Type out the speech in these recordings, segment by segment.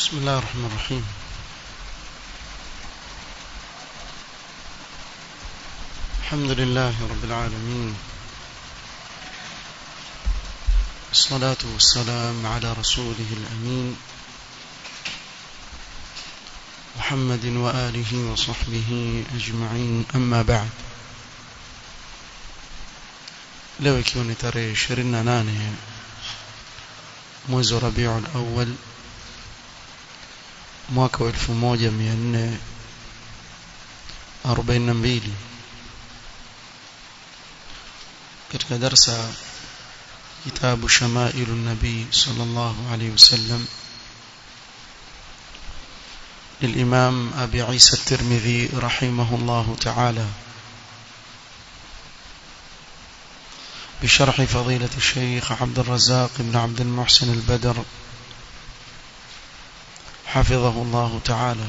بسم الله الرحمن الرحيم الحمد لله رب العالمين الصلاة والسلام على رسوله الأمين محمد وآله وصحبه أجمعين أما بعد leo ikiwa ni tarehe 28 mwezi wa Rabiul Awwal mwaka wa 1442 katika darsa kitabu Shamailu Nabii sallallahu alayhi wasallam للإمام أبي عيسى الترمذي رحمه الله تعالى بشرح فضيلة الشيخ عبد الرزاق بن عبد المحسن البدر حفظه الله تعالى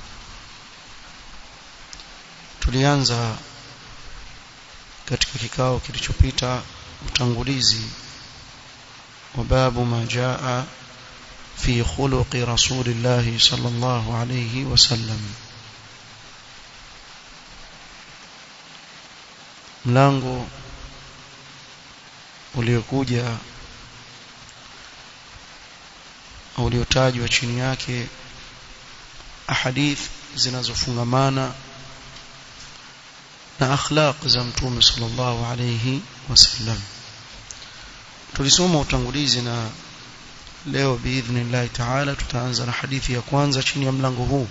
tulianza katika kikao kilichopita utangulizi wa babu ma jaa fi khuluqi rasulillahi sallallahu alayhi wasallam mlango uliokuja uliotajwa chini yake ahadith zinazofungamana na akhlaq za mtume sallallahu alayhi wasallam tulisoma utangulizi na leo biidhnillah taala tutaanza na hadithi ya kwanza chini ya mlango huu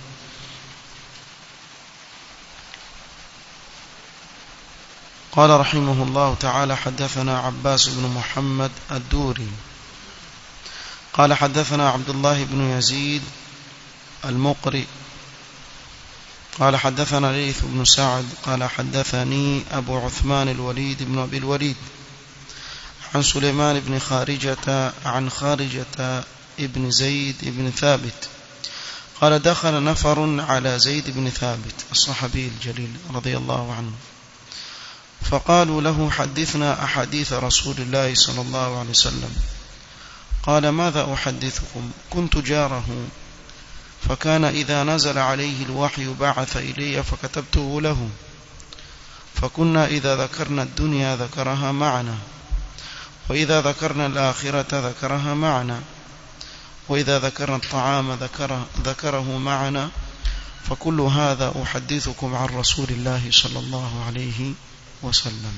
قال رحمه الله تعالى حدثنا عباس بن محمد الدوري قال حدثنا عبد الله بن يزيد المقري قال حدثنا ليث بن سعد قال حدثني أبو عثمان الوليد بن أبي الوليد عن سليمان بن خارجة عن خارجة ابن زيد بن ثابت قال دخل نفر على زيد بن ثابت الصحابي الجليل رضي الله عنه فقالوا له حدثنا أحاديث رسول الله صلى الله عليه وسلم قال ماذا أحدثكم كنت جاره فكان إذا نزل عليه الوحي بعث إلي فكتبته له فكنا إذا ذكرنا الدنيا ذكرها معنا وإذا ذكرنا الآخرة ذكرها معنا وإذا ذكرنا الطعام ذكره, ذكره معنا فكل هذا أحدثكم عن رسول الله صلى الله عليه وسلم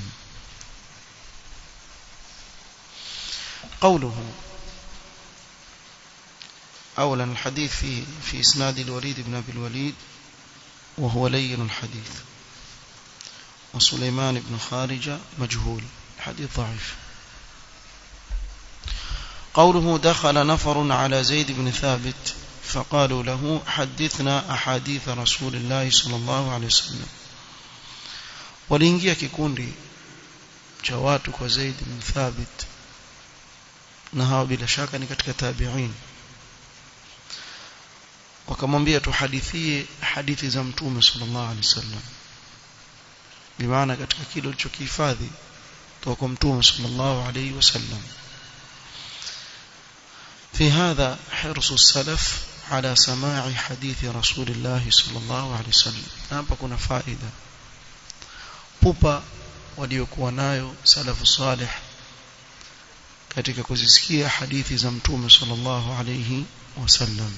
قوله أولا الحديث في في إسناد الوليد بن أبي الوليد وهو لين الحديث وسليمان بن خارجة مجهول الحديث ضعيف قوله دخل نفر على زيد بن ثابت فقالوا له حدثنا أحاديث رسول الله صلى الله عليه وسلم waliingia kikundi cha watu kwa Zaid bin Thabit na hawa bila shaka ni katika tabi'in wakamwambia tuhadithie hadithi za mtume sallallahu alaihi wasallam bimaana katika kile ulichokihifadhi kutoka kwa mtume sallallahu alaihi wasallam في هذا حرص السلف على سماع حديث رسول الله صلى الله عليه وسلم hapa kuna faida pupa waliokuwa nayo salafu salih katika kuzisikia hadithi za mtume sallallahu alayhi wasallam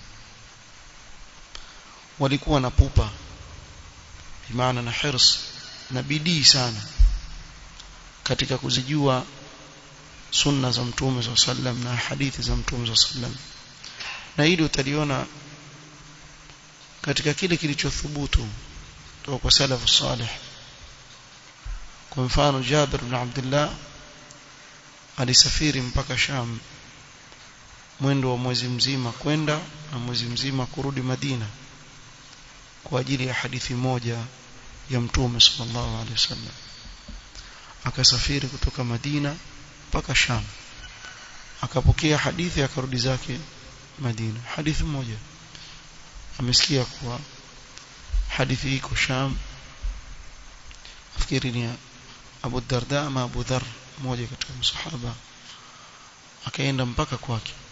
walikuwa na pupa bimaana na hirs na bidii sana katika kuzijua sunna za mtume sallallahu alayhi wasallam na hadithi za mtume sallallahu alayhi wasallam na hili utaliona katika kile kilichothubutu kutoka kwa salafu salih kwa mfano Jabir bin Abdullah alisafiri mpaka Sham mwendo wa mwezi mzima kwenda na mwezi mzima kurudi Madina kwa ajili ya hadithi moja ya Mtume sallallahu alaihi wasallam akasafiri kutoka Madina mpaka Sham akapokea hadithi akarudi zake Madina hadithi moja amesikia kuwa hadithi iko Sham nafikiri ni Abu Darda ama Abu Dhar mmoja katika masahaba akaenda mpaka kwake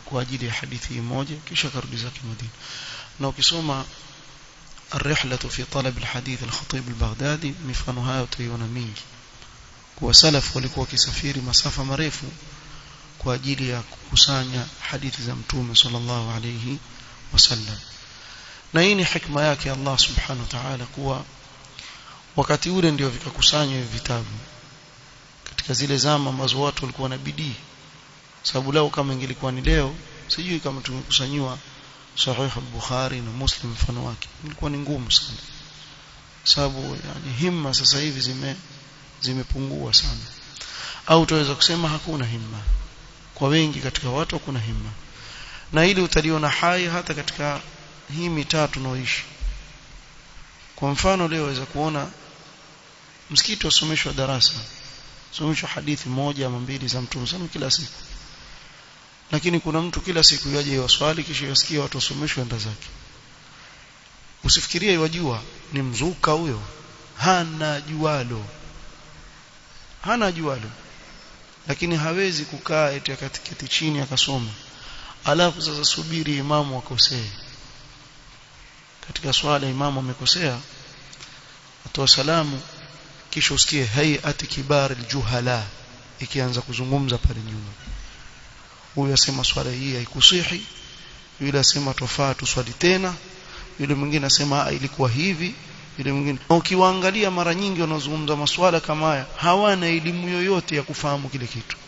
kwa ajili ya hadithi moja kisha karudi zake Madina na ukisoma الرحلة في طلب الحديث الخطيب البغدادي mifano hayo utaiona mingi kwa salaf walikuwa wakisafiri masafa marefu kwa ajili ya kukusanya hadithi za mtume sallallahu alayhi wasallam na hii ni hikma yake Allah subhanahu wa ta'ala kuwa wakati ule ndio vikakusanywa hivi vitabu katika zile zama ambazo watu walikuwa na bidii sababu leo kama ingelikuwa ni leo sijui kama tumekusanyiwa sahih al-Bukhari na Muslim mfano wake ilikuwa ni ngumu sana sababu yani himma sasa hivi zime zimepungua sana au tunaweza kusema hakuna himma kwa wengi katika watu hakuna himma na ili utaliona hai hata katika hii mitaa tunaoishi kwa mfano leo waweza kuona msikiti wasomeshwa darasa someshwa hadithi moja ama mbili za mtume sana kila siku lakini kuna mtu kila siku yaje yaswali kisha yasikia watu wasomeshwe enda zake usifikirie yajua ni mzuka huyo hana jualo hana jualo lakini hawezi kukaa eti akatiketi chini akasoma alafu sasa subiri imamu akosee katika swala imamu amekosea atoa salamu kisha usikie hayati kibar aljuhala ikianza kuzungumza pale nyuma huyu asema swala hii haikusihi yule asema tofaa tuswali tena yule mwingine asema ilikuwa hivi yule mwingine ukiwaangalia mara nyingi wanazungumza maswala kama haya hawana elimu yoyote ya kufahamu kile kitu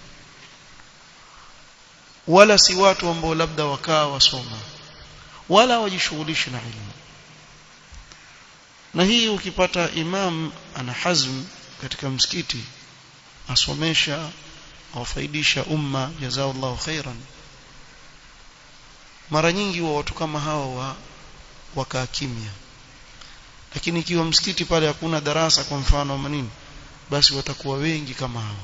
wala si watu ambao labda wakaa wasoma wala wajishughulishi na elimu na hii ukipata imam ana hazm katika msikiti asomesha awafaidisha umma jazakallahu khairan mara nyingi wa watu kama hawa wa wakaa kimya lakini ikiwa msikiti pale hakuna darasa kwa mfano ama nini basi watakuwa wengi kama hawa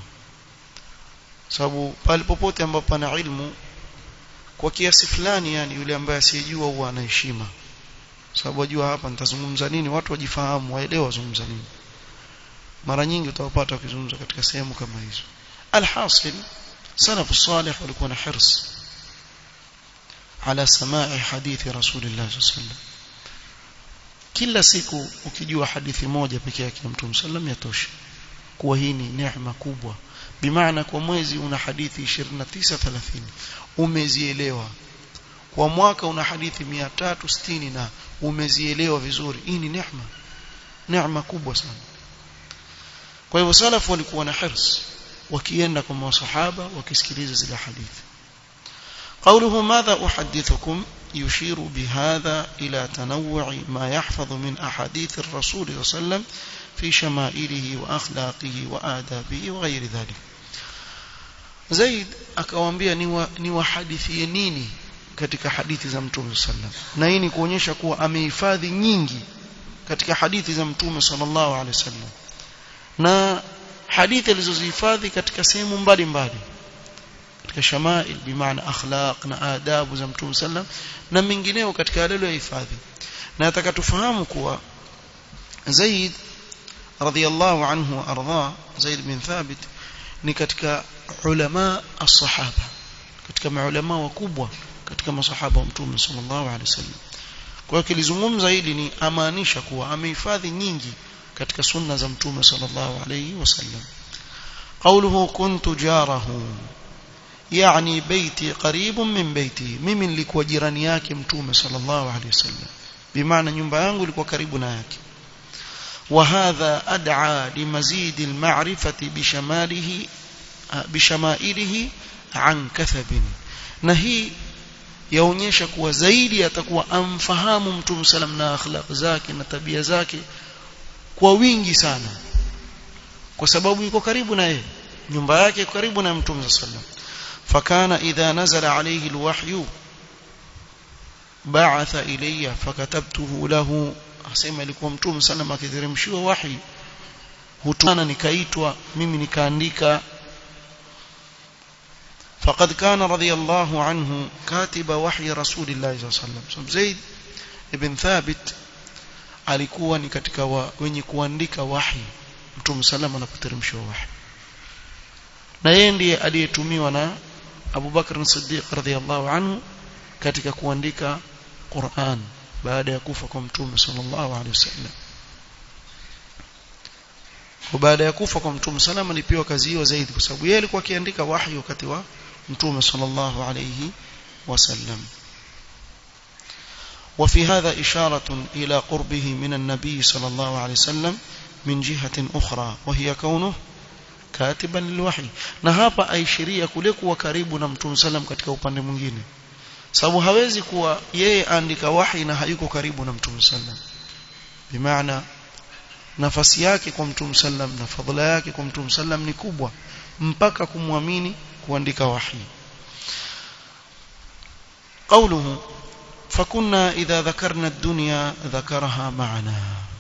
sababu pale popote ambapo pana ilmu kwa kiasi fulani yani yule ambaye asiyejua huwa ana heshima sababu wajua hapa nitazungumza nini watu wajifahamu waelewa wazungumza nini mara nyingi utawapata wakizungumza katika sehemu kama hizo alhasil salafu salih walikuwa na hirs ala samai hadithi rasulillah sallallahu kila siku ukijua hadithi moja peke yake ya mtume sallam yatosha kuwa hii ni neema kubwa bimaana kwa mwezi una hadithi 29 30 umezielewa kwa mwaka una hadithi 360 na umezielewa vizuri hii ni neema neema kubwa sana kwa hivyo salafu walikuwa na hirs wakienda kwa masahaba wakisikiliza zile hadithi قوله ماذا أحدثكم يشير بهذا إلى تنوع ما يحفظ من أحاديث الرسول صلى الله عليه وسلم في شمائله وأخلاقه وآدابه وغير ذلك زيد akawaambia ni wahadithie nini katika hadithi za mtume sallam na hii ni kuonyesha kuwa amehifadhi nyingi katika hadithi za mtume sallallahu alaihi wasallam na hadithi alizozihifadhi katika sehemu mbalimbali katika shamail bimaana akhlaq na adabu za mtume sallam na mengineo katika yale aliyohifadhi na nataka tufahamu kuwa Zaid radhiyallahu anhu arda Zaid bin Thabit ni katika ulama as-sahaba katika maulama wakubwa katika masahaba wa mtume sallallahu alaihi wasallam kwa hiyo kilizungumza hili ni amaanisha kuwa amehifadhi nyingi katika sunna za mtume sallallahu alaihi wasallam قوله كنت جاره يعني بيتي قريب من بيتي mimi nilikuwa jirani yake mtume sallallahu alaihi wasallam bimaana nyumba yangu ilikuwa karibu na yake وهذا أدعى لمزيد المعرفة بشماله بشمائله عن كثب نهي yaonyesha kuwa zaidi atakuwa amfahamu mtume salam na akhlaq zake na tabia zake kwa wingi sana kwa sababu yuko karibu na yeye nyumba yake iko karibu na mtume sallam fakana idha nazala alayhi alwahyu ba'atha ilayya fakatabtuhu lahu asema ilikuwa mtume sallam akiteremshiwa wahi hutana nikaitwa mimi nikaandika فقد كان رضي الله عنه كاتب وحي رسول الله صلى الله عليه وسلم زيد ابن ثابت alikuwa ni katika wa, wenye kuandika wahi mtume sallam anapoteremshiwa wahi na yeye ndiye aliyetumiwa na Abu Bakr Siddiq radhiyallahu anhu katika kuandika Qur'an baada ya kufa kwa mtume sallallahu alaihi wasallam kwa baada ya kufa kwa mtume salama alipewa kazi hiyo zaidi kwa sababu yeye alikuwa akiandika wahyi wakati wa mtume sallallahu alaihi wasallam وفي هذا إشارة إلى قربه من النبي صلى الله عليه وسلم من جهة أخرى وهي كونه كاتبا للوحي na hapa aishiria kule kuwa karibu na mtume sallam katika upande mwingine sababu hawezi kuwa yeye andika wahi na hayuko karibu na mtume sallam bimaana nafasi yake kwa mtume sallam na fadhila yake kwa mtume sallam ni kubwa mpaka kumwamini kuandika wahi قوله فكنا إذا ذكرنا الدنيا ذكرها معنا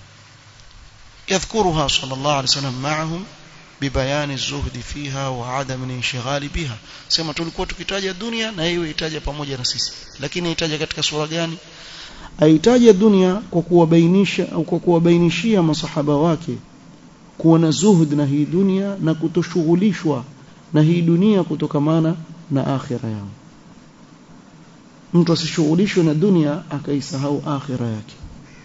يذكرها صلى الله عليه وسلم معهم ببيان الزهد فيها وعدم الانشغال بها sema tulikuwa tukitaja dunia na hiyo itaja pamoja na sisi lakini itaja katika sura gani aitaja dunia kwa kuwabainisha au kwa kuwabainishia masahaba wake kuwa na zuhud na hii dunia na kutoshughulishwa na hii dunia kutokamana na akhira yao mtu asishughulishwe na dunia akaisahau akhira yake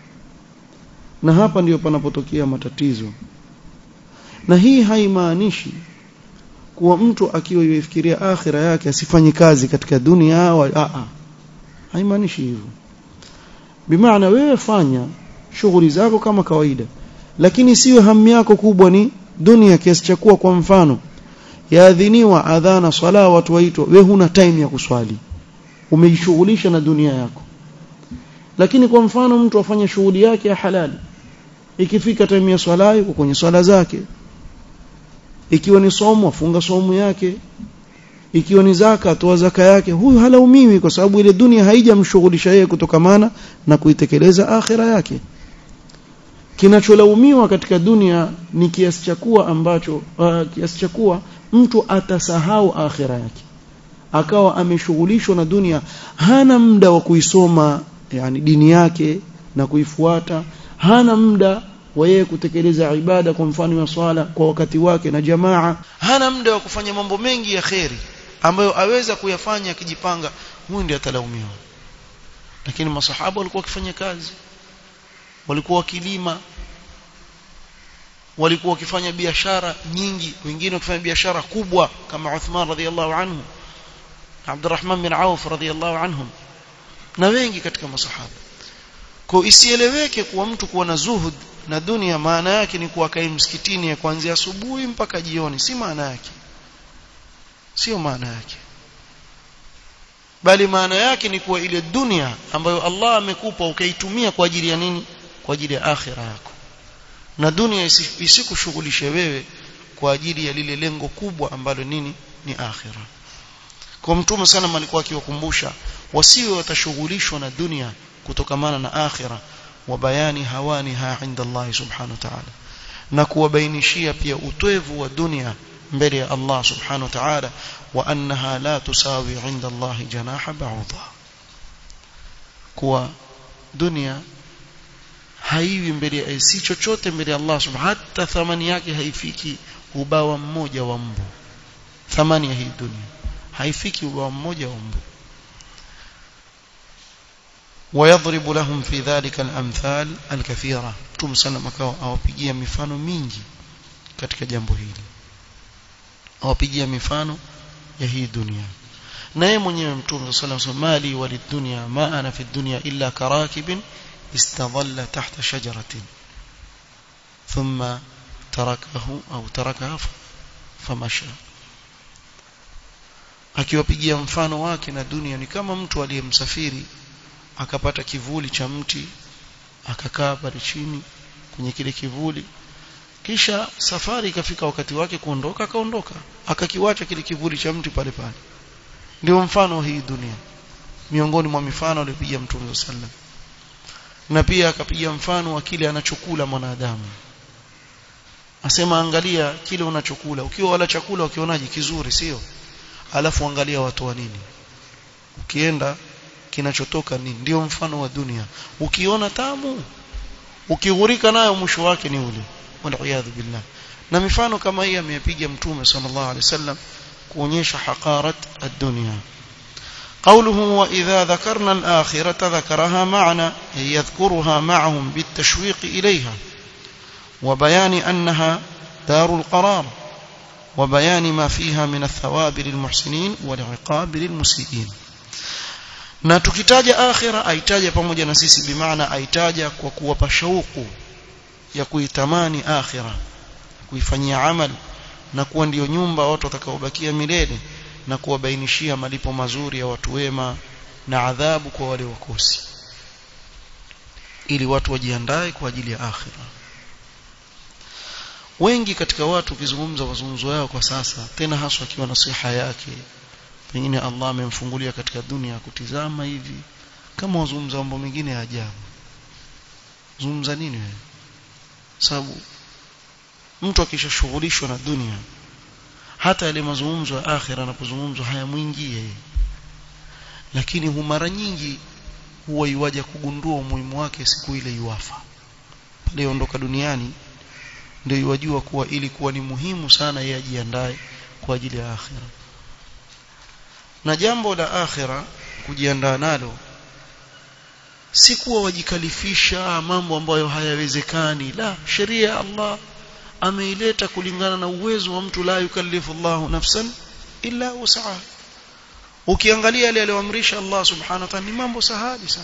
na hapa ndiyo panapotokea matatizo na hii haimaanishi kuwa mtu akiwa yuifikiria akhira yake asifanye kazi katika dunia wa a a haimaanishi hivyo bimaana wewe fanya shughuli zako kama kawaida lakini siwe hamu yako kubwa ni dunia kiasi cha kuwa kwa mfano yaadhiniwa adhana swala watu waitwa wewe huna time ya kuswali umejishughulisha na dunia yako lakini kwa mfano mtu afanye shughuli yake ya halali ikifika time ya swala yuko kwenye swala zake ikiwa ni somo afunga somo yake ikiwa ni zaka atoa zaka yake huyu halaumiwi kwa sababu ile dunia haijamshughulisha yeye kutokamana na kuitekeleza akhira yake kinacholaumiwa katika dunia ni kiasi cha kuwa ambacho uh, kiasi cha kuwa mtu atasahau akhira yake akawa ameshughulishwa na dunia hana muda wa kuisoma yani dini yake na kuifuata hana muda wa yeye kutekeleza ibada kwa mfano wa swala kwa wakati wake na jamaa hana muda wa kufanya mambo mengi ya kheri ambayo aweza kuyafanya akijipanga huyu ndiye atalaumiwa lakini masahaba walikuwa wakifanya kazi walikuwa wakilima walikuwa wakifanya biashara nyingi wengine wakifanya biashara kubwa kama Uthman radhiallahu anhu Abdurrahman bin Auf radhiallahu anhum na wengi katika masahaba kwa isieleweke kuwa mtu kuwa na zuhud na dunia maana yake ni kuwa kai msikitini kuanzia asubuhi mpaka jioni si maana yake sio maana yake bali maana yake ni kuwa ile dunia ambayo Allah amekupa ukaitumia kwa ajili ya nini kwa ajili ya akhira yako na dunia isikushughulishe wewe kwa ajili ya lile lengo kubwa ambalo nini ni akhira kwa mtume sana alikuwa akiwakumbusha wasiwe watashughulishwa na dunia kutokamana na akhira wa bayani hawaniha inda Allah subhanahu wa ta'ala na kuwabainishia pia utwevu wa dunia mbele ya Allah subhanahu wa ta'ala wa annaha la tusawi inda Allah janaha ba'udha kuwa dunia haiwi mbele ya si chochote mbele ya Allah subhanahu hata thamani yake haifiki ubawa mmoja wa mbu thamani ya hii dunia haifiki ubawa mmoja wa mbu ويضرب لهم في ذلك الأمثال الكثيرة Mtume sana makao awapigia mifano mingi katika jambo hili awapigia mifano ya hii dunia na yeye mwenyewe Mtume sallallahu alayhi wasallam mali walidunya ma ana fi dunya illa karakibin istadalla tahta shajaratin thumma tarakahu au tarakaha famasha akiwapigia mfano wake na dunia ni kama mtu aliyemsafiri akapata kivuli cha mti akakaa pale chini kwenye kile kivuli kisha safari ikafika wakati wake kuondoka akaondoka akakiwacha kile kivuli cha mti pale pale ndio mfano hii dunia miongoni mwa mifano aliyopiga mtume sallam na pia akapiga mfano wa kile anachokula mwanadamu asema angalia kile unachokula ukiwa wala chakula ukionaje kizuri sio alafu angalia watu wa nini ukienda kinachotoka nini ndio mfano wa dunia ukiona tamu ukighurika nayo mwisho wake ni ule waliyadhu billah na mifano kama hii amepiga mtume sallallahu alaihi wasallam kuonyesha haqarat ad-dunya قوله وإذا ذكرنا الآخرة ذكرها معنا أي يذكرها معهم بالتشويق إليها وبيان أنها دار القرار وبيان ما فيها من الثواب للمحسنين والعقاب للمسيئين na tukitaja akhira aitaja pamoja na sisi bimaana aitaja kwa kuwapa shauku ya kuitamani akhira kuifanyia amal na kuwa ndiyo nyumba watu watakaobakia milele na kuwabainishia malipo mazuri ya watu wema na adhabu kwa wale wakosi ili watu wajiandae kwa ajili ya akhira wengi katika watu ukizungumza mazungumzo yao kwa sasa tena haswa akiwa na siha yake pengine Allah amemfungulia katika dunia kutizama hivi kama wazungumza mambo mengine ya ajabu zungumza nini wewe sababu mtu akishashughulishwa na dunia hata yale mazungumzo ya akhira anapozungumzwa hayamwingie lakini hu mara nyingi huwa iwaja kugundua umuhimu wake siku ile yuafa pale ondoka duniani ndio iwajua kuwa ili kuwa ni muhimu sana yeye ajiandae kwa ajili ya akhira na jambo la akhira kujiandaa nalo si kuwa wajikalifisha mambo ambayo hayawezekani la sheria ya Allah ameileta kulingana na uwezo wa mtu la yukallifu Allahu nafsan illa wus'aha ukiangalia yale aliyoamrisha Allah subhanahu wa ta'ala ni mambo sahali sana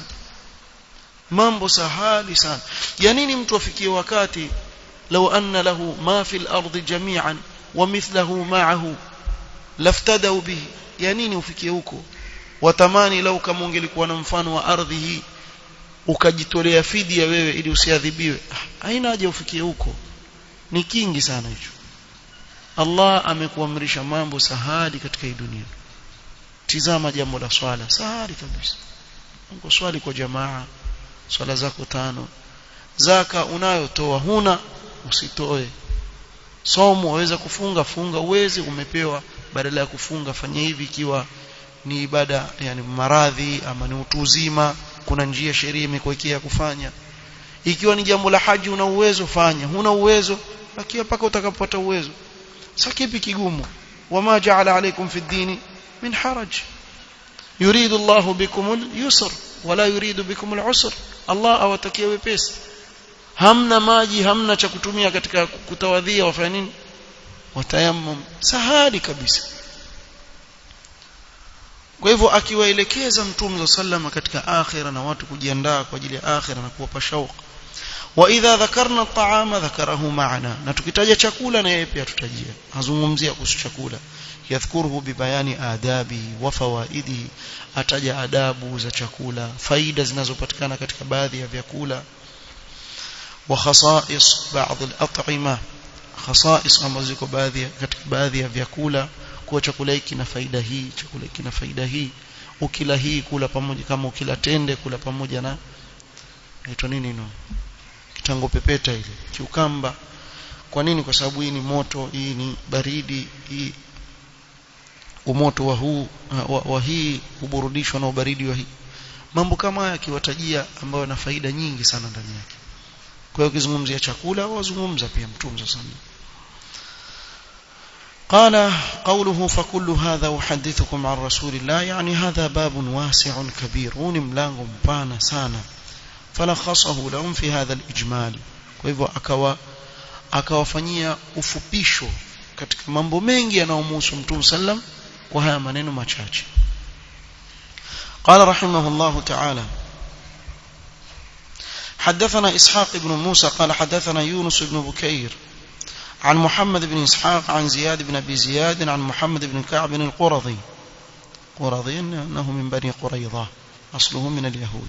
mambo sahali sana ya nini mtu afikie wakati law anna lahu ma fil ardi jami'an wa mithluhu ma'ahu laftadau bihi ya nini ufikie huko watamani lau kama ungelikuwa na mfano wa ardhi hii ukajitolea fidia wewe ili usiadhibiwe haina haja ufikie huko ni kingi sana hicho Allah amekuamrisha mambo sahali katika hii dunia tizama jambo la swala sahali kabisa uko swali kwa jamaa swala zako tano zaka unayotoa huna usitoe somo waweza kufunga funga uwezi umepewa badala ya kufunga fanya hivi ikiwa ni ibada yani maradhi ama ni utu uzima kuna njia sheria imekuwekea kufanya ikiwa ni jambo la haji una uwezo fanya huna uwezo bakia paka utakapopata uwezo sasa kipi kigumu wama ja'ala alaykum fi dini min haraj yuridu Allahu bikum al-yusr wala yuridu bikum al-usr Allah awatakia wepesi hamna maji hamna cha kutumia katika kutawadhia wafanya nini watayammum sahali kabisa kwa hivyo akiwaelekeza mtume sallama katika akhira na watu kujiandaa kwa ajili ya akhira na kuwapa shauq wa idha dhakarna at'ama dhakarahu ma'ana na tukitaja chakula na yeye pia tutajia azungumzia kuhusu chakula yadhkuruhu bibayani adabi wa fawaidi ataja adabu za chakula faida zinazopatikana katika baadhi ya vyakula wa khasa'is ba'd al-at'ima khasa'is ambazo ziko baadhi katika baadhi ya vyakula kuwa chakula hiki kina faida hii chakula hiki kina faida hii ukila hii kula pamoja kama ukila tende kula pamoja na inaitwa nini no kitango pepeta ile kiukamba kwa nini kwa sababu hii ni moto hii ni baridi hii umoto wa huu wa, wa hii huburudishwa na ubaridi wa hii mambo kama haya akiwatajia ambayo yana faida nyingi sana ndani yake kwa hiyo ukizungumzia chakula wazungumza pia mtume sana قال قوله فكل هذا أحدثكم عن رسول الله يعني هذا باب واسع كبير ونملانغ مبانا سانا فلخصه لهم في هذا الإجمال وهو أكوا akawafanyia ufupisho katika mambo mengi yanayomhusu mtume sallam kwa haya maneno machache قال رحمه الله تعالى حدثنا إسحاق بن موسى قال حدثنا يونس بن بكير عن محمد بن إسحاق عن زياد بن أبي زياد عن محمد بن كعب القرظي قرظي أنه من بني قريظة أصله من اليهود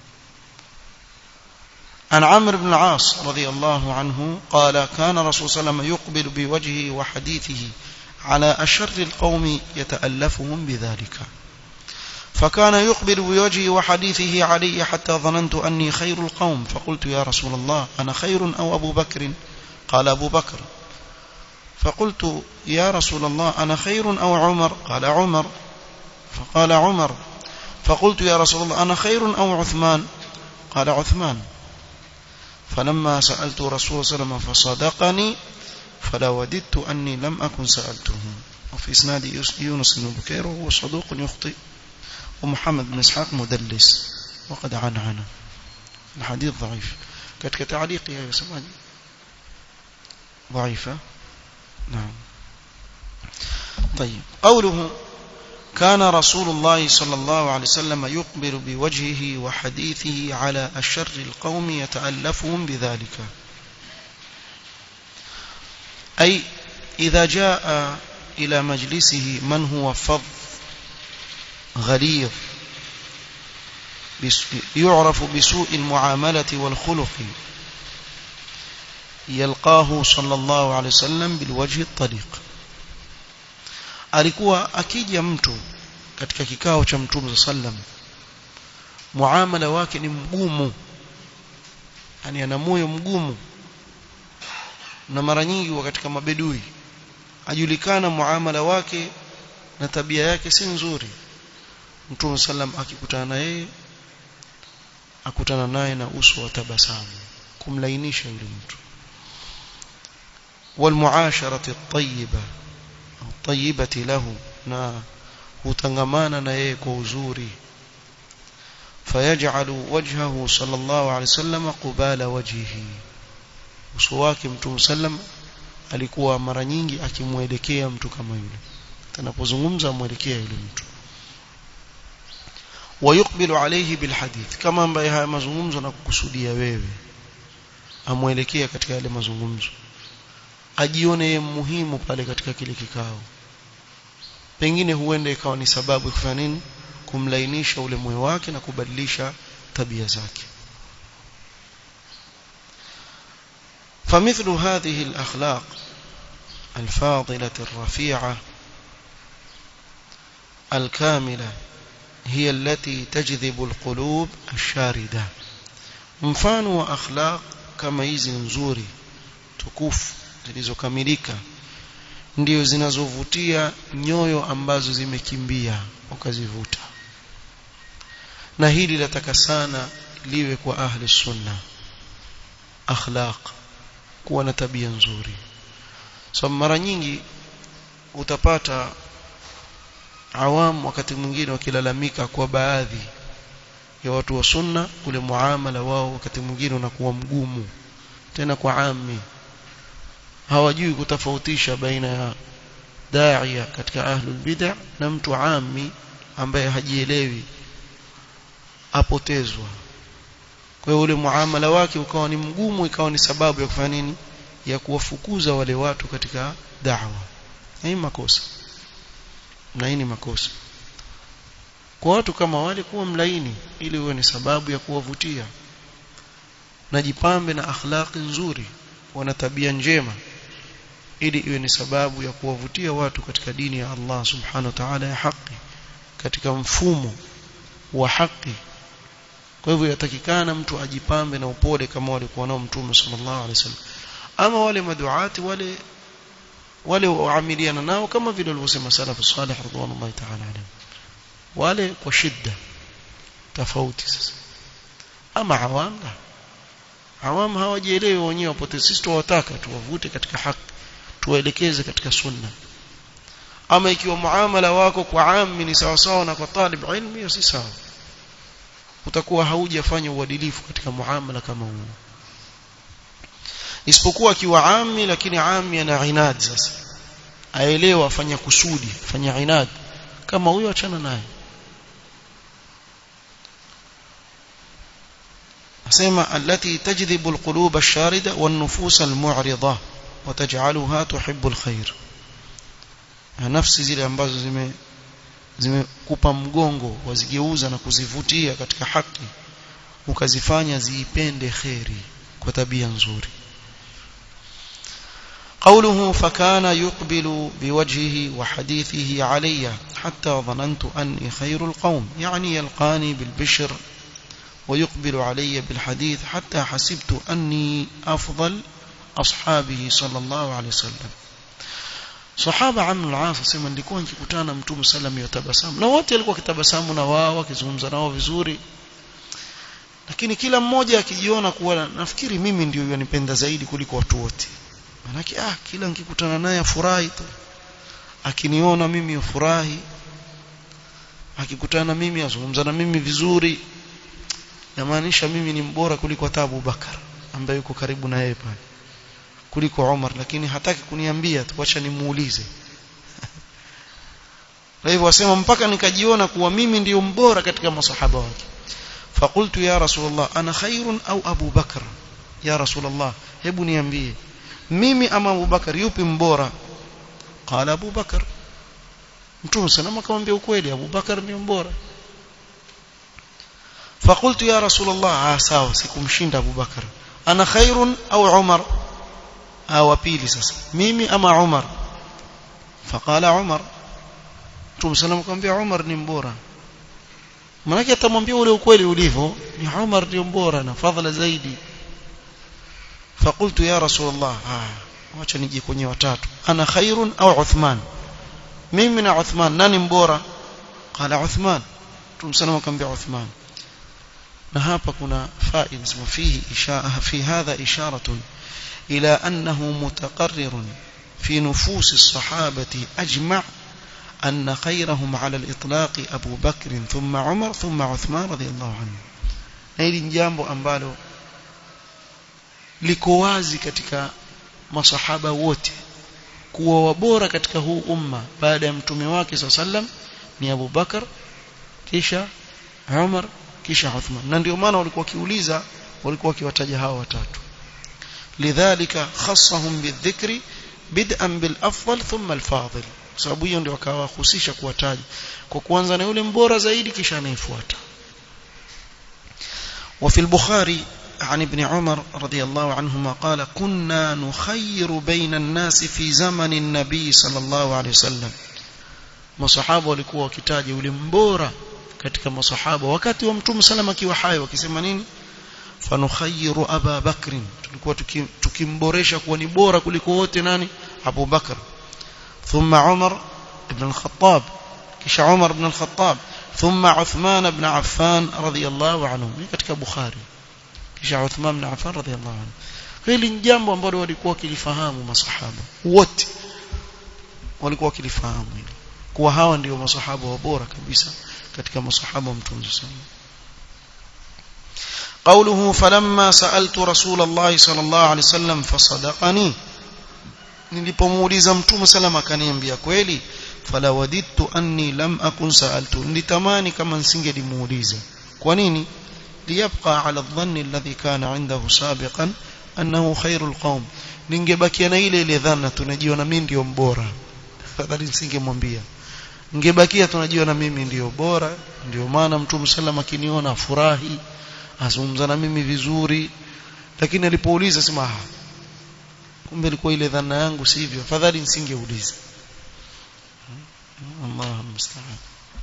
عن عمرو بن العاص رضي الله عنه قال كان رسول صلى الله عليه وسلم يقبل بوجهه وحديثه على أشر القوم يتألفهم بذلك فكان يقبل بوجهه وحديثه علي حتى ظننت أني خير القوم فقلت يا رسول الله أنا خير أو أبو بكر قال أبو بكر فقلت يا رسول الله أنا خير أو عمر قال عمر فقال عمر فقلت يا رسول الله أنا خير أو عثمان قال عثمان فلما سألت رسول صلى الله عليه وسلم فصدقني فلا وددت أني لم أكن سألته وفي إسناد يونس بن بكير وهو صدوق يخطئ ومحمد بن إسحاق مدلس وقد عنعن الحديث ضعيف كتك تعليقي يا سمعني ضعيفة نعم طيب قوله كان رسول الله صلى الله عليه وسلم يقبل بوجهه وحديثه على أشر القوم يتألفهم بذلك أي إذا جاء إلى مجلسه من هو فظ غليظ يعرف بسوء المعاملة والخلق يلقاه صلى الله عليه وسلم بالوجه الطليق alikuwa akija mtu katika kikao cha mtume sallam muamala wake ni mgumu yani ana moyo mgumu na mara nyingi wa katika mabedui ajulikana muamala wake na tabia yake si nzuri mtume sallam akikutana na yeye akutana naye na uso wa tabasamu kumlainisha yule mtu والمعاشرة الطيبة الطيبة له na hutangamana na yeye kwa uzuri fayaj'alu wajhahu sallallahu alayhi wasallam qubala wajhihi uso wake mtume sallam alikuwa mara nyingi akimwelekea mtu kama yule tunapozungumza amwelekea yule mtu wayukbilu alayhi bilhadith kama ambaye haya mazungumzo na kukusudia wewe amwelekea katika yale mazungumzo ajione yeye muhimu pale katika kile kikao pengine huenda ikawa ni sababu ya kufanya nini kumlainisha ule moyo wake na kubadilisha tabia zake فمثل هذه الأخلاق الفاضلة الرفيعة الكاملة هي التي تجذب القلوب الشاردة mfano wa akhlaq kama hizi nzuri tukufu zilizokamilika ndio zinazovutia nyoyo ambazo zimekimbia ukazivuta na hili lataka sana liwe kwa ahli sunna akhlaq kuwa na tabia nzuri so mara nyingi utapata awam wakati mwingine wakilalamika kwa baadhi ya watu wa sunna ule muamala wao wakati mwingine unakuwa mgumu tena kwa ami hawajui kutofautisha baina ya daia katika ahlul bid'ah na mtu ami ambaye hajielewi apotezwa kwa hiyo ule muamala wake ukawa ni mgumu ikawa ni sababu ya kufanya nini ya kuwafukuza wale watu katika da'wa na hii makosa na hii ni makosa kwa watu kama wale kuwa mlaini ili uwe ni sababu ya kuwavutia na jipambe na akhlaqi nzuri wana tabia njema ili iwe ni sababu ya kuwavutia watu katika dini ya Allah subhanahu wa ta'ala ya haki katika mfumo wa haki kwa hivyo yatakikana mtu ajipambe na upole kama walikuwa nao mtume sallallahu alaihi wasallam ama wale maduati wale wale waamiliana nao kama vile walivyosema salafu salih radhiallahu ta'ala alayhi wale kwa shida tofauti sasa ama awam la awam hawajielewi wenyewe wapote sisi tuwataka tuwavute katika haki tuwaelekeze katika sunna ama ikiwa muamala wako kwa ammi ni sawa sawa na kwa talib ilmi hiyo si sawa utakuwa haujafanya uadilifu katika muamala kama huo isipokuwa akiwa ammi lakini ammi ana inad sasa aelewa afanya kusudi afanya inad kama huyo achana naye asema allati tajdhibu alqulub ash-sharida wan-nufus al-mu'rida wa taj'aluha tuhibbu al-khair nafsi zile ambazo zime zimekupa mgongo wazigeuza na kuzivutia katika haki ukazifanya ziipende kheri kwa tabia nzuri قوله فكان يقبل بوجهه وحديثه علي حتى ظننت أني خير القوم يعني يلقاني بالبشر ويقبل علي بالحديث حتى حسبت أني أفضل أصحابه صلى الله عليه وسلم sahaba amr al-as asema nilikuwa nikikutana na mtume sallam yatabasamu na wote walikuwa kitabasamu na wao wakizungumza nao vizuri lakini kila mmoja akijiona kuwa nafikiri mimi ndio yanipenda zaidi kuliko watu wote manake ah kila nikikutana naye afurahi tu akiniona mimi ufurahi akikutana mimi azungumza na mimi vizuri yamaanisha mimi ni mbora kuliko hata Abu Bakar ambaye yuko karibu na yeye pale kuliko Umar lakini hataki kuniambia tu acha nimuulize kwa hivyo wasema mpaka nikajiona kuwa mimi ndiyo mbora katika masahaba wake fakultu ya rasulullah ana khairun au abu bakr ya rasulullah hebu niambie mimi ama abu bakar yupi mbora qala abu bakar mtume salama akamwambia ukweli abu bakar ni mbora fakultu ya rasulullah ah sawa sikumshinda abu bakar ana khairun au umar au pili sasa mimi ama umar faqala umar Mtume sallam akamwambia Umar ni mbora. Maana atamwambia ule ukweli ulivyo, ni Umar ndio mbora na fadhila zaidi. Fakultu ya Rasulullah, ah, acha nije kwenye watatu. Ana khairun au Uthman? Mimi na Uthman nani mbora? Qala Uthman. Mtume sallam akamwambia Uthman. Na hapa kuna faida sema fihi ishara fi hadha isharatun ila annahu mutaqarrirun fi nufusi as-sahabati ajma' أن خيرهم على الإطلاق أبو بكر ثم عمر ثم عثمان رضي الله عنه hili ni jambo ambalo liko wazi katika masahaba wote kuwa wabora katika huu umma baada ya mtume wake saa sallam ni Abu Bakar kisha Umar kisha Uthman na ndio maana walikuwa wakiuliza walikuwa wakiwataja hao watatu lidhalika khassahum bidhikri bid'an bil afdal thumma al fadil sababu hiyo ndio akawahusisha kuwataja kwa kuanza na yule mbora zaidi kisha anayefuata وفي البخاري عن ابن عمر رضي الله عنهما قال كنا نخير بين الناس في زمن النبي صلى الله عليه وسلم masahaba walikuwa wakitaja yule mbora katika masahaba wakati wa mtume salama akiwa hai wakisema nini fanukhayyiru aba bakrin tulikuwa tukimboresha kuwa ni bora kuliko wote nani Abu Bakr ثم عمر بن الخطاب كش عمر بن الخطاب ثم عثمان بن عفان رضي الله عنه katika Bukhari kisha Uthman bin Affan radhiyallahu anhu hili ni jambo ambalo walikuwa wakilifahamu masahaba wote walikuwa wakilifahamu hili kuwa hawa ndio masahaba wa bora kabisa katika masahaba wa Mtume sallallahu قوله فلما سألت رسول الله صلى الله عليه وسلم فصدقني nilipomuuliza mtume salama akaniambia kweli fala wadittu anni lam akun sa'altu nilitamani kama nisingelimuuliza kwa nini liyabqa ala dhanni alladhi kana indahu sabiqan annahu khairul qaum ningebakia na ile ile dhana tunajiona mimi ndio mbora fadhali nisingemwambia ningebakia tunajiona mimi ndio bora ndio maana mtume salama akiniona furahi azungumza na mimi vizuri lakini alipouliza sema kumbe ilikuwa ile dhana yangu sivyo afadhali nisingeuliza الله المستعان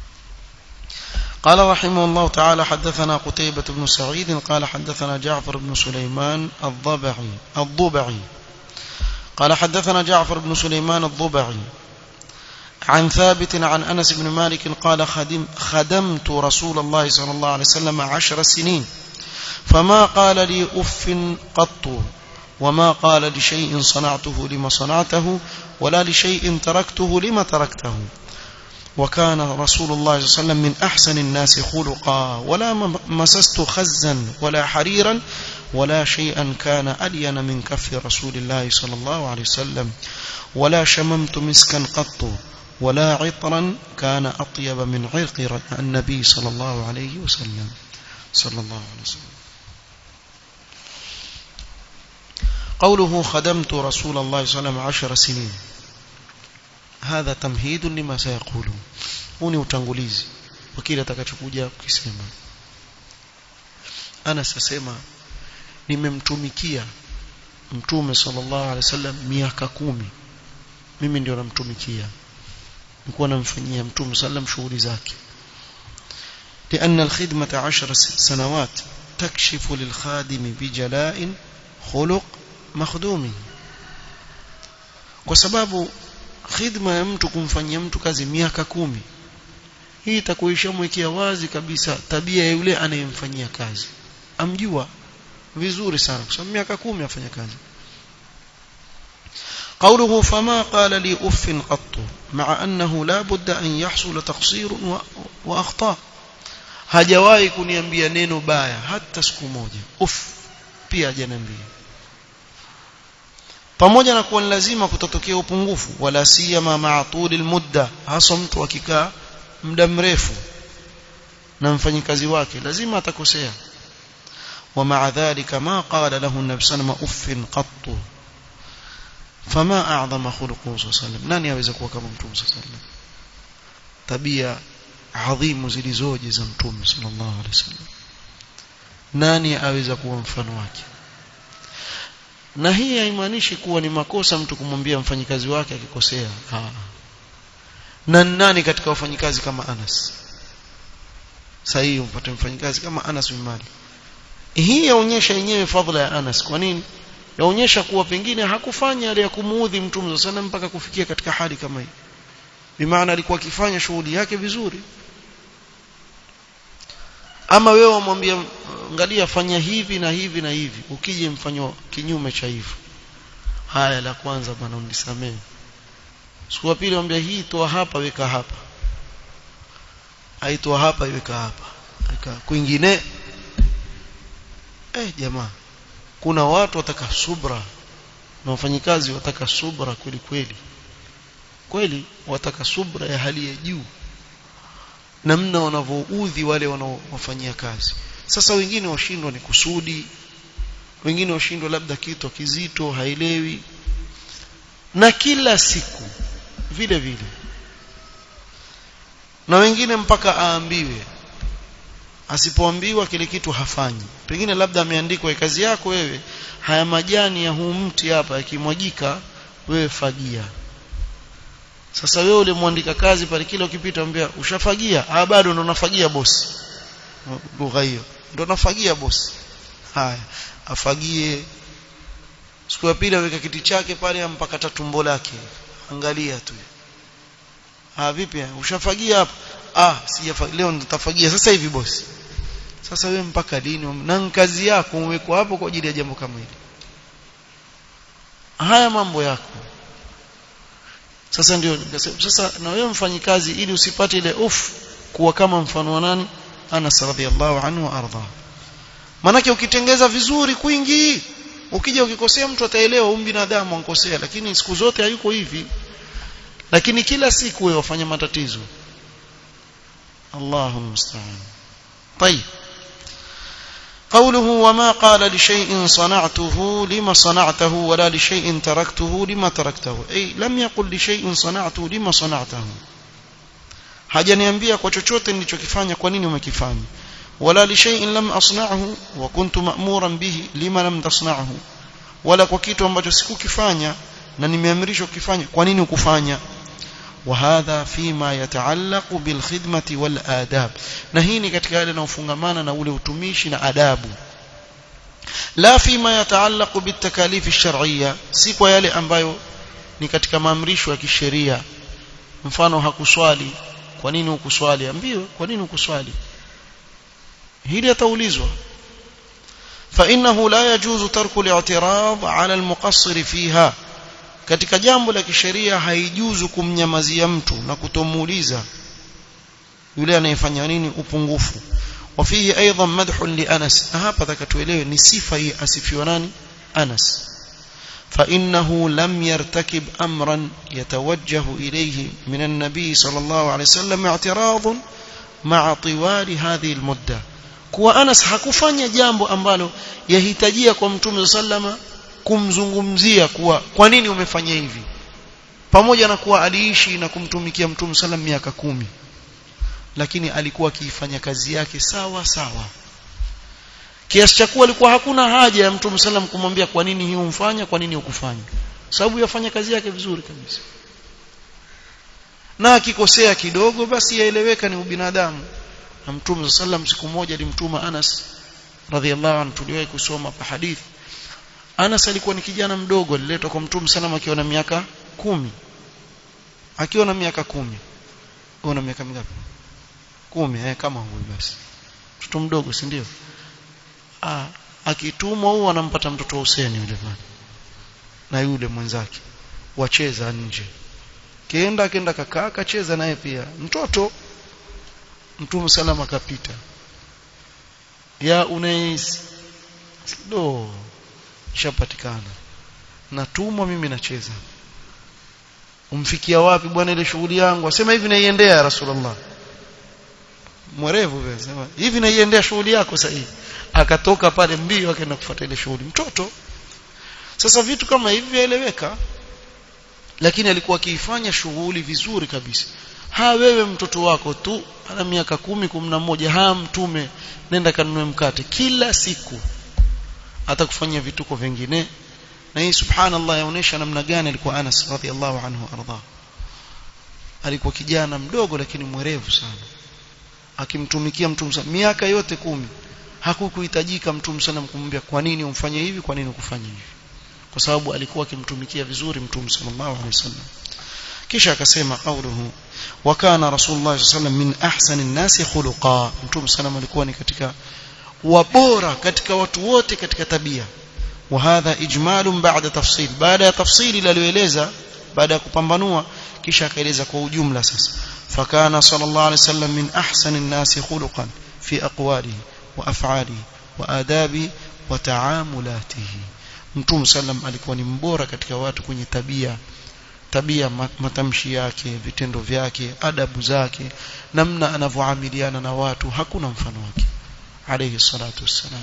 قال رحمه الله تعالى حدثنا قتيبة بن سعيد قال حدثنا جعفر بن سليمان الضبعي الضبعي قال حدثنا جعفر بن سليمان الضبعي عن ثابت عن أنس بن مالك قال خدم خدمت رسول الله صلى الله عليه وسلم عشر سنين فما قال لي أف قط وما قال لشيء صنعته لما صنعته ولا لشيء تركته لما تركته وكان رسول الله صلى الله عليه وسلم من أحسن الناس خلقا ولا مسست خزا ولا حريرا ولا شيئا كان ألين من كف رسول الله صلى الله عليه وسلم ولا شممت مسكا قط ولا عطرا كان أطيب من عرق النبي صلى الله عليه وسلم صلى الله عليه وسلم قوله خدمت رسول الله صلى الله عليه وسلم عشر سنين هذا تمهيد لما سيقوله huu ni utangulizi wa kile atakachokuja kukisema ana sasema nimemtumikia mtume sallallahu alaihi wasallam miaka kumi mimi ndio namtumikia nilikuwa namfanyia mtume sallam shughuli zake لأن الخدمة عشر سنوات تكشف للخادم بجلاء خلق مخدومه kwa sababu khidma ya mtu kumfanyia mtu kazi miaka kumi hii itakuwa ishamwekea wazi kabisa tabia ya yule anayemfanyia kazi amjua vizuri sana kwa sababu miaka kumi afanya kazi قوله فما قال لي أف قط مع أنه لا بد أن يحصل تقصير وأخطاء hajawahi kuniambia neno baya hata siku moja uf pia hajaniambia pamoja na kuwa lazima kutatokea upungufu wala siyama ma'a tulil mudda hasa mtu akikaa muda mrefu na mfanyikazi wake lazima atakosea ومع ذلك ما قال له النبي صلى الله عليه وسلم اف قط فما اعظم خلقه صلى الله عليه وسلم nani aweza kuwa kama mtume صلى الله عليه وسلم tabia adhimu zilizoje za mtume sallallahu alaihi wasallam nani aweza kuwa mfano wake na hii haimaanishi kuwa ni makosa mtu kumwambia mfanyikazi wake akikosea na nani katika wafanyikazi kama Anas sahihi umpate mfanyikazi kama Anas bin Malik hii yaonyesha yenyewe fadhila ya Anas kwa nini yaonyesha kuwa pengine hakufanya yale ya kumuudhi mtume sana mpaka kufikia katika hali kama hii bimaana alikuwa akifanya shughuli yake vizuri ama wewe wamwambia angalia fanya hivi na hivi na hivi ukije mfanyo kinyume cha hivyo haya la kwanza bwana unisamee siku ya pili mwambia hii toa hapa weka hapa aitoa hapa iweka hapa weka kwingine eh jamaa kuna watu wataka subra na wafanyikazi wataka subra kweli kweli kweli wataka subra ya hali ya juu namna wanavyoudhi wale wanaowafanyia kazi sasa wengine washindwa ni kusudi wengine washindwa labda kitu kizito haelewi na kila siku vile vile na wengine mpaka aambiwe asipoambiwa kile kitu hafanyi pengine labda ameandikwa kazi yako wewe haya majani ya huu mti hapa yakimwagika wewe fagia sasa wewe ulimwandika kazi pale kile ukipita ambia ushafagia ah bado ndo nafagia bosi lugha hiyo ndo nafagia bosi haya afagie siku ya pili aweka kiti chake pale ampakata tumbo lake angalia tu ah vipi ushafagia hapa ah sijafagia leo nitafagia sasa hivi bosi sasa wewe mpaka lini na kazi yako umewekwa hapo kwa ajili ya jambo kama hili haya mambo yako sasa ndio sasa na wewe mfanyikazi ili usipate ile uf kuwa kama mfano wa nani Anas radhiallahu anhu wa arda manake ukitengeza vizuri kwingi ukija ukikosea mtu ataelewa huyu binadamu ankosea lakini siku zote hayuko hivi lakini kila siku wewe wafanya matatizo Allahu musta'an طيب قوله وما قال لشيء صنعته لما صنعته ولا لشيء تركته لما تركته أي لم يقل لشيء صنعته لما صنعته hajaniambia kwa chochote nilichokifanya kwa nini umekifanya wala li shay'in lam asna'hu wa kuntu ma'muran bihi lima lam tasna'hu wala kwa kitu ambacho sikukifanya na nimeamrishwa kukifanya kwa nini ukufanya وهذا فيما يتعلق بالخدمة والآداب نهيني katika yale yanayofungamana na ule utumishi na adabu la fima yataallaq bitakalif alshar'iyya si kwa yale ambayo ni katika maamrisho ya kisheria mfano hakuswali kwa nini ukuswali ambiwe kwa nini ukuswali hili ataulizwa فإنه لا يجوز ترك الاعتراض على المقصر فيها katika jambo la kisheria haijuzu kumnyamazia mtu na kutomuuliza yule anayefanya nini upungufu wafihi aidan madhun li Anas na hapa takatuelewe ni sifa hii asifiwa nani Anas فإنه لم يرتكب أمرا يتوجه إليه من النبي صلى الله عليه وسلم اعتراض مع طوال هذه المدة kuwa Anas hakufanya jambo ambalo yahitajia kwa Mtume sallama kumzungumzia kuwa kwa nini umefanya hivi pamoja na kuwa aliishi na kumtumikia Mtume sallam miaka kumi lakini alikuwa akiifanya kazi yake sawa sawa kiasi cha kuwa alikuwa hakuna haja ya Mtume sallam kumwambia kwa nini hii umfanya kwa nini ukufanya sababu yafanya kazi yake vizuri kabisa na akikosea kidogo basi yaeleweka ni ubinadamu na Mtume sallam siku moja alimtuma Anas radhiallahu anhu tuliwahi kusoma pa hadithi Anas alikuwa ni kijana mdogo aliletwa kwa Mtume sallam akiwa na miaka kumi akiwa na miaka kumi una miaka mingapi kumi eh kama huyu basi mtoto mdogo si ndio ah akitumwa huyu anampata mtoto wa Hussein yule bwana na yule mwenzake wacheza nje kenda akenda kakaa akacheza naye pia mtoto mtume salama akapita ya unais do ishapatikana natumwa mimi nacheza umfikia wapi bwana ile shughuli yangu asema hivi naiendea ya rasulullah mwerevu vile sema hivi naiendea shughuli yako sahihi akatoka pale mbio akaenda kufuata ile shughuli mtoto sasa vitu kama hivi vyaeleweka lakini alikuwa akiifanya shughuli vizuri kabisa ha wewe mtoto wako tu ana miaka kumi kumi na moja ha mtume nenda kanunue mkate kila siku atakufanyia vituko vingine na hii subhanallah yaonesha namna gani alikuwa Anas radhiallahu anhu arda alikuwa kijana mdogo lakini mwerevu sana akimtumikia mtume sana miaka yote kumi hakukuhitajika mtume sana kumwambia kwa nini umfanye hivi kwa nini ukufanye hivi kwa sababu alikuwa akimtumikia vizuri mtume sallallahu alaihi wasallam kisha akasema qauluhu wa kana rasulullah sallallahu min ahsani an-nasi khuluqa mtume sallam alikuwa ni katika wabora katika watu wote katika tabia wa hadha ijmalun ba'da tafsil baada ya tafsili lalieleza baada ya kupambanua kisha akaeleza kwa ujumla sasa fakana sallallahu alaihi wasallam min ahsani an-nasi khuluqan fi aqwalihi wa af'alihi wa adabi wa ta'amulatihi mtume sallam alikuwa ni mbora katika watu kwenye tabia tabia matamshi yake vitendo vyake adabu zake namna anavyoamiliana na watu hakuna mfano wake alayhi salatu wassalam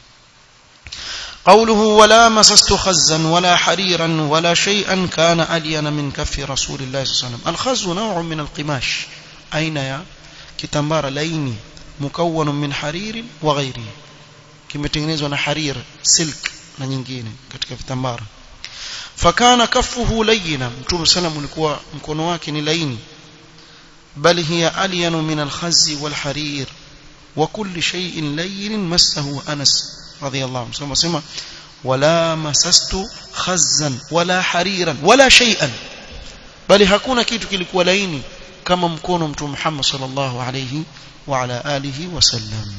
قوله ولا مسست خزا ولا حريرا ولا شيئا كان ألين من كف رسول الله صلى الله عليه وسلم الخز نوع من القماش أين يا كتمبار ليني مكون من حرير وغيره kimetengenezwa na harir silk na nyingine katika vitambara fakana kaffuhu layina mtume sallam ulikuwa mkono wake ni laini bal hiya alyanu min alkhazzi walharir wa kulli shay'in layyin massahu anas radiyallahu anhu sema wala masastu khazzan wala hariran wala shay'an bali hakuna kitu kilikuwa laini kama mkono mtume Muhammad sallallahu alayhi wa ala alihi wasallam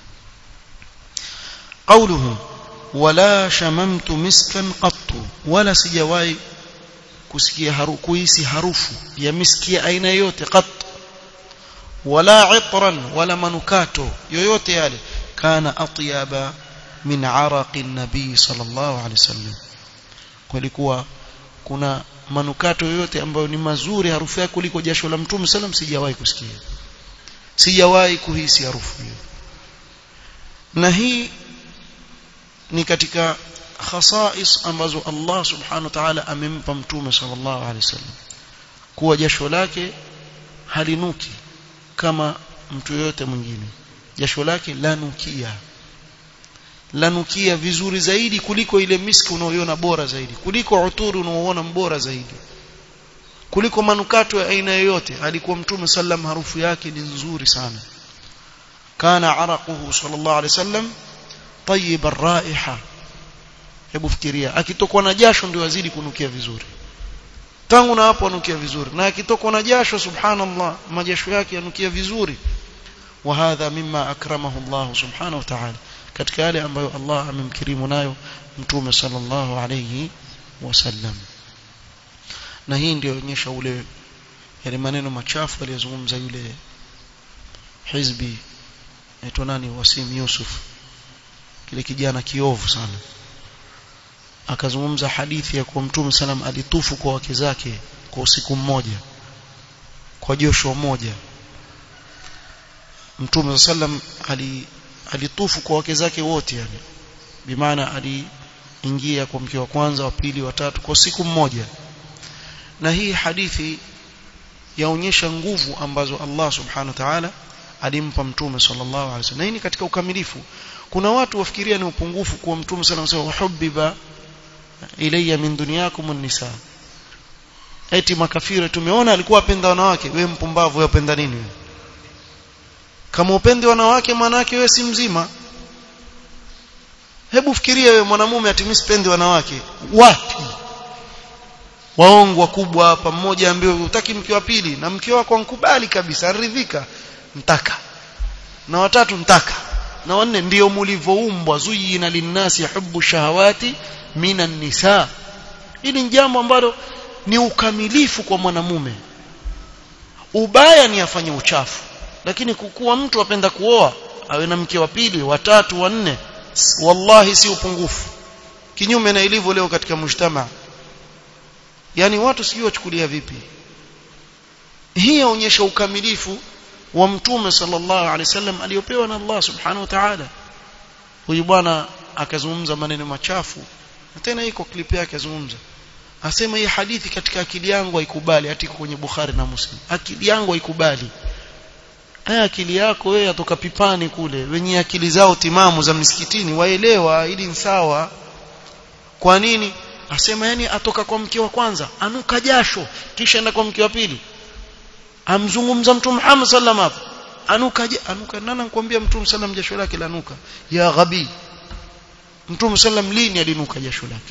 قوله ولا شممت مسكا قط ولا sijawahi kusikia harufu kuhisi harufu ya miski ya aina yote qat wala itran wala manukato yoyote yale kana atyaba min araqi nabii sallallahu alaihi wasallam kulikuwa kuna manukato yoyote ambayo ni mazuri harufu yake kuliko jasho la mtume sallam sijawahi kusikia sijawahi kuhisi harufu hiyo na hii ni katika khasais ambazo Allah subhanahu wa ta'ala amempa mtume sallallahu alaihi wasallam kuwa jasho lake halinuki kama mtu yote mwingine jasho lake lanukia lanukia vizuri zaidi kuliko ile miski unaoiona bora zaidi kuliko uturi unaoona mbora zaidi kuliko manukato ya aina yoyote alikuwa mtume sallam harufu yake ni nzuri sana kana araquhu sallallahu alaihi wasallam طيب الرائحه hebu fikiria akitokwa na jasho ndio azidi kunukia vizuri tangu na hapo anukia vizuri na akitokwa na jasho subhanallah majasho yake yanukia vizuri wa hadha mimma akramahu Allah subhanahu wa ta'ala katika yale ambayo Allah amemkirimu nayo mtume sallallahu alayhi wasallam na hii ndio onyesha ule yale maneno machafu aliyozungumza yule hizbi aitwa nani Wasim Yusuf kile kijana kiovu sana akazungumza hadithi ya kuwa mtume salam alitufu kwa wake zake kwa usiku mmoja kwa josho moja mtume sallam ali alitufu kwa wake zake wote yani bimaana aliingia kwa mke wa kwanza wa pili wa tatu kwa siku mmoja na hii hadithi yaonyesha nguvu ambazo Allah subhanahu wa ta'ala alimpa mtume sallallahu alaihi wasallam na hii ni katika ukamilifu kuna watu wafikiria ni upungufu kuwa mtume sallallahu alaihi wasallam hubbiba ilayya min dunyakum an-nisa eti makafiri tumeona alikuwa apenda wanawake wewe mpumbavu wewe upenda nini wewe kama upende wanawake maana yake wewe si mzima hebu fikiria wewe mwanamume atimispende wanawake wapi waongo wakubwa hapa mmoja ambaye utaki mke wa pili na mke wako ankubali kabisa aridhika mtaka na watatu mtaka na wanne ndio mlivoumbwa zuyina linnasi hubbu shahawati minan nisa hili ni jambo ambalo ni ukamilifu kwa mwanamume ubaya ni afanye uchafu lakini kukuwa mtu apenda kuoa awe na mke wa pili watatu wanne wallahi si upungufu kinyume na ilivyo leo katika mujtama yani watu sijui wachukulia vipi hii yaonyesha ukamilifu wa mtume sallallahu alaihi wasallam aliyopewa na Allah subhanahu wa ta'ala huyu bwana akazungumza maneno machafu na tena iko clip yake azungumza asema hii hadithi katika akili yangu haikubali hata iko kwenye Bukhari na Muslim akili yangu haikubali haya akili yako wewe atoka pipani kule wenye akili zao timamu za msikitini waelewa ili sawa kwa nini asema yani atoka kwa mke wa kwanza anuka jasho kisha enda kwa mke wa pili amzungumza mtume Muhammad sallam hapo anuka anuka nani anakuambia mtume sallam jasho lake lanuka ya ghabi mtume sallam lini alinuka jasho lake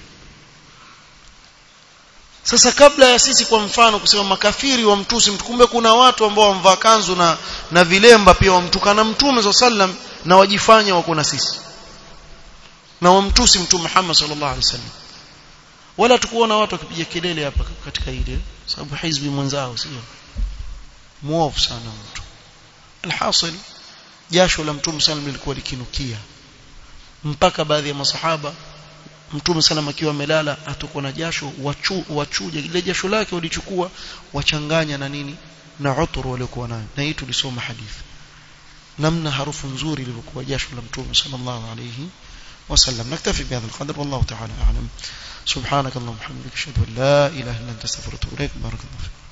sasa kabla ya sisi kwa mfano kusema makafiri wa mtusi kumbe kuna watu ambao wamvaa kanzu na na vilemba pia wamtukana mtume sallam na wajifanya wako na sisi na wamtusi mtume Muhammad sallallahu alaihi wasallam wala tukuona watu wakipiga kelele hapa katika ile sababu hizbi mwenzao sio muovu sana mtu alhasil jasho la mtume sallam lilikuwa likinukia mpaka baadhi ya masahaba mtume sallam akiwa amelala atokwa na jasho wachu, wachuja ile jasho lake walichukua wachanganya na nini na uturu waliokuwa nayo na hii tulisoma hadithi namna harufu nzuri ilivyokuwa jasho la mtume sallallahu alayhi وسلم نكتفي بهذا القدر والله تعالى أعلم سبحانك اللهم وبحمدك اشهد ان لا اله الا انت استغفرك واتوب اليك بارك الله فيك